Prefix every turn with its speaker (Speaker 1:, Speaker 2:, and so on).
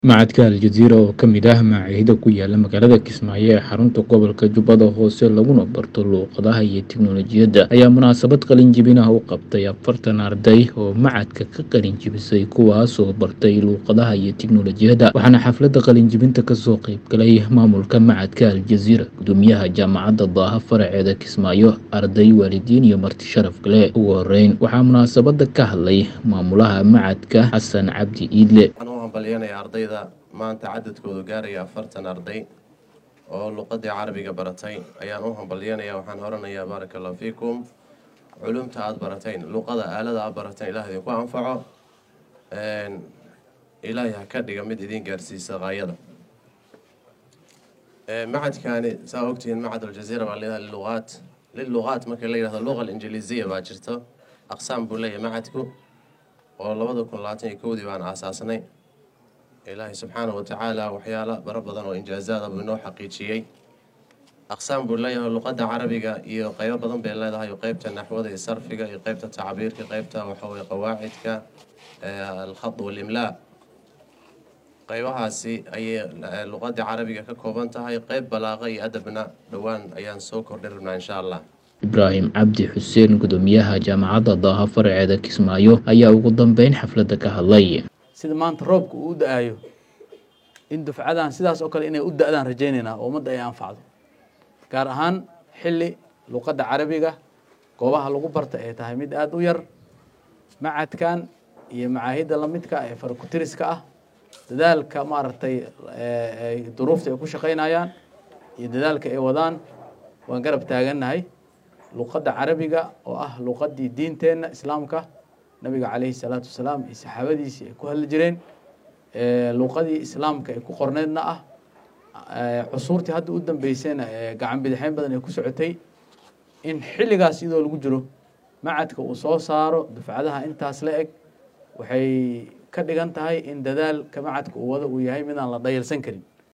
Speaker 1: macadka aljaziira oo ka mid ah macaahida ku yaala magaalada kismaayo ee xarunta gobolka jubbada hoose laguna barto luuqadaha iyo tiknolojiyadda ayaa munaasabad qalinjibin ah u qabtay afartan arday oo macadka ka qalinjibisay kuwaasoo bartay luuqadaha iyo tiknolojiyadda waxaana xafladda qalinjibinta kasoo qeybgalay maamulka macadka aljaziira gudoomiyaha jaamacadda daaha faraceeda kismaayo arday waalidiin iyo marti sharaf kale ugu horeyn waxaa munaasabada ka hadlay maamulaha macadka xasan cabdi iidle
Speaker 2: waxaan u hambalyanaya ardayda maanta cadadkoodu gaaraya afartan arday oo luqadii carabiga baratay ayaan u hambalyanaya waxaan oranayaa baaraka allahu fiikum culumta aada barateen luqada aalada aad barateen ilaah idinku anfaco ilaahay ha ka dhiga mid idin gaarsiisa qaayada macadkani saa ogtihiin macad aljaziira baa leedahay liluqaat liluqaat marka la yidhahdo luqa alinjiliisiya baa jirto aqsaam buu leeyahay macadku oo labada kun labaatan iyo kowdii baan aasaasnay ilaahay subxaanahu watacaala waxyaalo baro badan oo injaazaada buu inoo xaqiijiyey aqsaam buu leeyahay luqadda carabiga iyo qeybo badan bay leedahay qeybta naxwada iyo sarfiga iyo qeybta tacbiirka qeybta waxaweye qawaacidka alkhad walimlaa qeybahaasi ayay luqadda carabiga ka kooban tahay qeyb balaaqa iyo adabna dhowaan ayaan soo kordhin rabnaa insha allah
Speaker 1: ibraahim cabdi xuseen gudoomiyaha jaamacadda daaha faraceeda kismaayo ayaa ugu dambeyn xafladda ka hadlay
Speaker 3: sida maanta roobka uu u da-ayo in dufcadan sidaas oo kale inay u da-daan rajaynaynaa oo ummadda ay anfacdo gaar ahaan xilli luqadda carabiga goobaha lagu barta ay tahay mid aada u yar macadkan iyo macaahidda lamidka ee farakutiriska ah dadaalka maaragtay duruufta ay ku shaqaynayaan iyo dadaalka ay wadaan waan garab taagannahay luqadda carabiga oo ah luqaddii diinteenna islaamka nabiga calayhi salaatu wasalaam iyo saxaabadiisii ay ku hadli jireen luuqadii islaamka ay ku qorneedna ah cusuurtii hadda u dambeysayna gacan bidixeyn badan ay ku socotay in xilligaas iyadoo lagu jiro macadka uu soo saaro dufcadaha intaas la eg waxay ka dhigan tahay in dadaalka macadka uu wado uu yahay midaan la dhayalsan karin